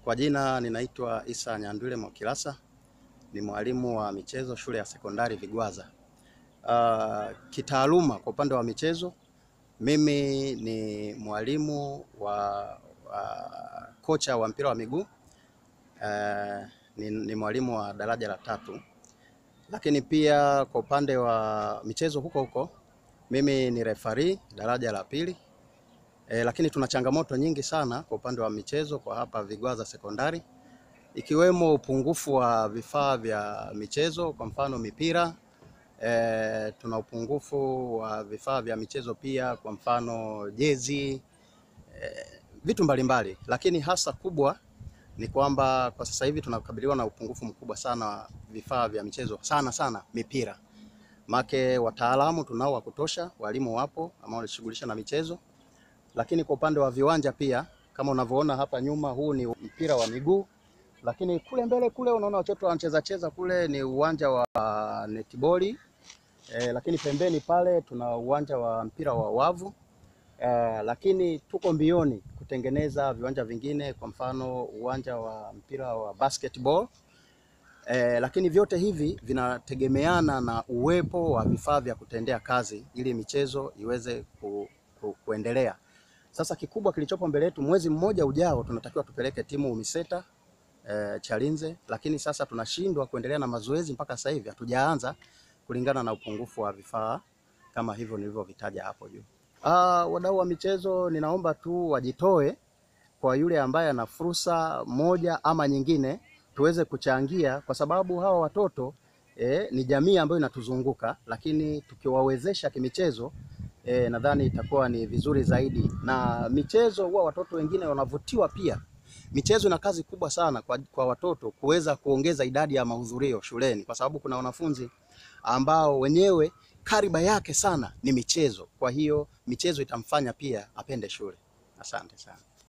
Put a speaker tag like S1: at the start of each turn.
S1: Kwa jina ninaitwa Isa Nyandwile Mwakilasa, ni mwalimu wa michezo shule ya sekondari Vigwaza. Uh, kitaaluma kwa upande wa michezo mimi ni mwalimu wa, wa kocha wa mpira wa miguu uh, ni, ni mwalimu wa daraja la tatu, lakini pia kwa upande wa michezo huko huko mimi ni refari daraja la pili. E, lakini tuna changamoto nyingi sana kwa upande wa michezo kwa hapa Vigwaza sekondari ikiwemo upungufu wa vifaa vya michezo kwa mfano mipira. E, tuna upungufu wa vifaa vya michezo pia kwa mfano jezi, e, vitu mbalimbali mbali. Lakini hasa kubwa ni kwamba kwa sasa hivi tunakabiliwa na upungufu mkubwa sana wa vifaa vya michezo sana sana mipira. Make wataalamu tunao wa kutosha, walimu wapo ambao wanashughulisha na michezo lakini kwa upande wa viwanja pia kama unavyoona hapa nyuma, huu ni mpira wa miguu, lakini kule mbele kule unaona watoto wanacheza cheza kule ni uwanja wa netiboli e, lakini pembeni pale tuna uwanja wa mpira wa wavu e, lakini tuko mbioni kutengeneza viwanja vingine, kwa mfano uwanja wa mpira wa basketball e, lakini vyote hivi vinategemeana na uwepo wa vifaa vya kutendea kazi ili michezo iweze ku, ku, kuendelea. Sasa kikubwa kilichopo mbele yetu, mwezi mmoja ujao tunatakiwa tupeleke timu UMISETA e, Chalinze, lakini sasa tunashindwa kuendelea na mazoezi mpaka sasa hivi hatujaanza kulingana na upungufu wa vifaa kama hivyo nilivyovitaja hapo juu. Ah, wadau wa michezo, ninaomba tu wajitoe kwa yule ambaye ana fursa moja ama nyingine, tuweze kuchangia kwa sababu hawa watoto e, ni jamii ambayo inatuzunguka, lakini tukiwawezesha kimichezo E, nadhani itakuwa ni vizuri zaidi, na michezo huwa watoto wengine wanavutiwa pia. Michezo ina kazi kubwa sana kwa, kwa watoto kuweza kuongeza idadi ya mahudhurio shuleni, kwa sababu kuna wanafunzi ambao wenyewe kariba yake sana ni michezo. Kwa hiyo michezo itamfanya pia apende shule. Asante sana.